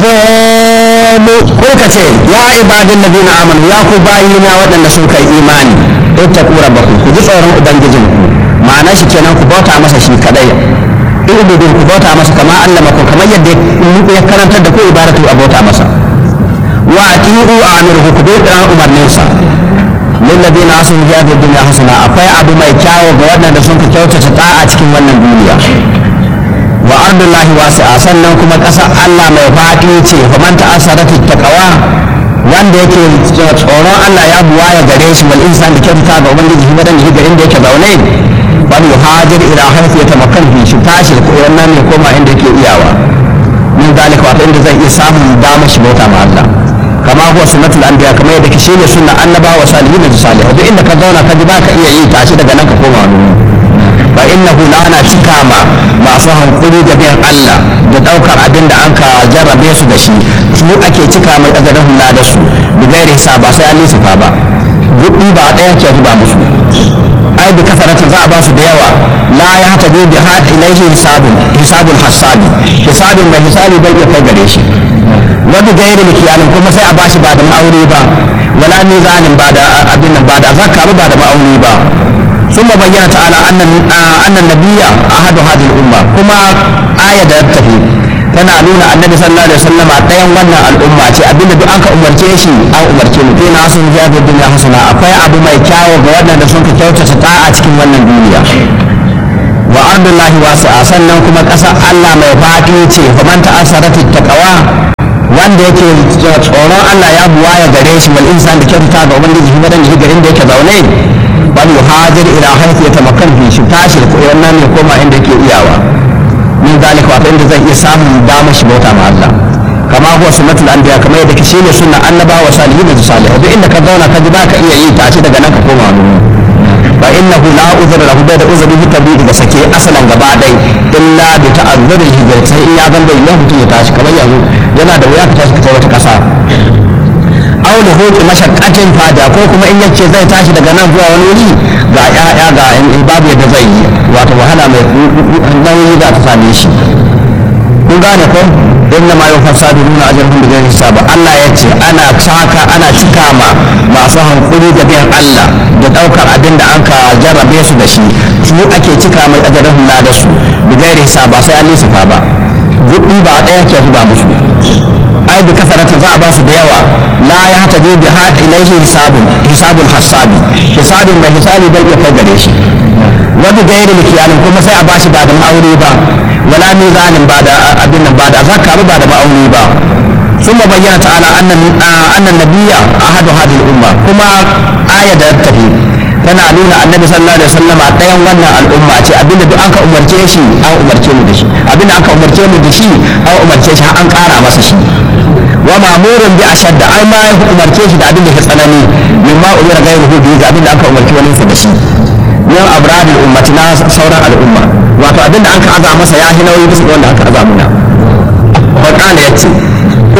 ko ka ce ya ibadin ladina amanu ya ku bayina waɗanda sun kai imani ittaqu rabbakum ku ji tsoron ubangijinku ma'ana shi kenan ku bauta masa shi kadai ibudin ku bauta masa kama allamakum kamar yadda ya karantar da ku ibadatu a bauta masa wa ati'u amiruhu ku bi umarninsa lilladina asanu fi hadhihi dunya hasana akwai abu mai kyawo ga waɗanda sun ka kyautata ta a cikin wannan duniya wa ardullahi wasi'a sannan kuma ƙasar Allah mai faɗi ce fa man ta'assara fi taqwa wanda yake tsoron Allah ya buwa ya gare shi wal insan da kyautata ga ubangiji shi wadan shi garin da yake zaune wal yuhajir ila haythu yatamakkan fi shi tashi ko wannan ne koma inda yake iyawa min dalika wato inda zai iya samun damar shi bauta ma Allah kama huwa sunnatul anbiya kamar yadda ke shine sunna annabawa wa salihin da salihu duk inda ka zauna ka ji ba ka iya yi tashi daga nan ka koma wani fa innahu la ana cika ma masu hankuri da biyan Allah da daukar abin da an ka jarrabe su da shi su ake cika mai azarin hula da su bi gairi sa ba sai an lissafa ba gudi ba ɗaya ke ba musu ai bi kasarata za a ba su da yawa la ya hata bi bi hada ilaihi hisabun hisabul hasabi hisabin mai hisabi bai iya kai gare shi wani gairi mikiyalin kuma sai a bashi ba da ma'auni ba wala mizanin ba da abin nan ba da zakka ba da ma'auni ba ثم بين تعالى أن أن النبي أحد هذه الأمة كما آية تفي tana nuna annabi sallallahu alaihi wasallam a ɗayan wannan al'umma ce abinda duk an ka umarce shi an umarce mu kai na sun fi abin duniya hasana akwai abu mai kyawo ga waɗanda sun ka kyautata ta a cikin wannan duniya wa ardullahi wasi'a sannan kuma ƙasar Allah mai faɗi ce fa man ta'assarati taqwa wanda yake tsoron Allah ya buwa ya gare shi wal insan da kyautata ga ubangiji shi wadan shi garin da yake zaune wal yuhajir ila haythu yatamakkan fi shi tashi ko wannan ne koma inda yake iyawa min zalika wato inda zai iya samun damar shi bauta ma Allah kama huwa sunnatul anbiya kamar yadda shi ne sunna annabawa wa salihin da salihu duk inda ka zauna ka ji ba ka iya yi tashi daga nan ka koma wani fa innahu la uzra lahu da uzri bi tabligh da sake asalan gaba dai illa bi ta'azzuril hijra sai in ya ganda ya mutum ya tashi kamar yanzu yana da wuya ka tashi ka wata kasa aw da hoki mashaqqatin fada ko kuma in yace zai tashi daga nan zuwa wani wuri ga ya'ya ga in babu yadda zai yi wato wahala mai nauyi za ta same shi kun gane ko inna ma yau fasadu nuna ajrhum bi ghairi hisab Allah ya ce ana saka ana cika ma masu hankuri da biyan Allah da daukar abin da an ka jarrabe su da shi su ake cika mai ajrhum na da su bi ghairi hisab ba sai an lissafa ba gudi ba ɗaya ke ba musu ai bi kasarata za a ba su da yawa la ya hata bi bi hada ilaihi hisabun hisabul hasabi hisabin mai hisabi bai iya kai gare shi wani gairi mikiyalin kuma sai a ba shi ba da ma'auni ba wala mizanin ba da abin nan ba da zakka ba da ma'auni ba ثم بين تعالى أن أن النبي أحد هذه الأمة كما آية تفي tana nuna annabi sallallahu alaihi wasallam a ɗayan wannan al'umma ce abinda duk an ka umarce shi an umarce mu da shi abinda aka umarce mu da shi an umarce shi an ƙara masa shi wa ma'murun bi ashadda ai ma umarce shi da abinda ke tsanani mimma umira ghayruhu bi ga abinda aka umarce wani sa da shi yan abrad ummati na sauran al'umma wato abinda an ka aza masa ya hi nauyi bisa wanda aka aza muna wa kana yace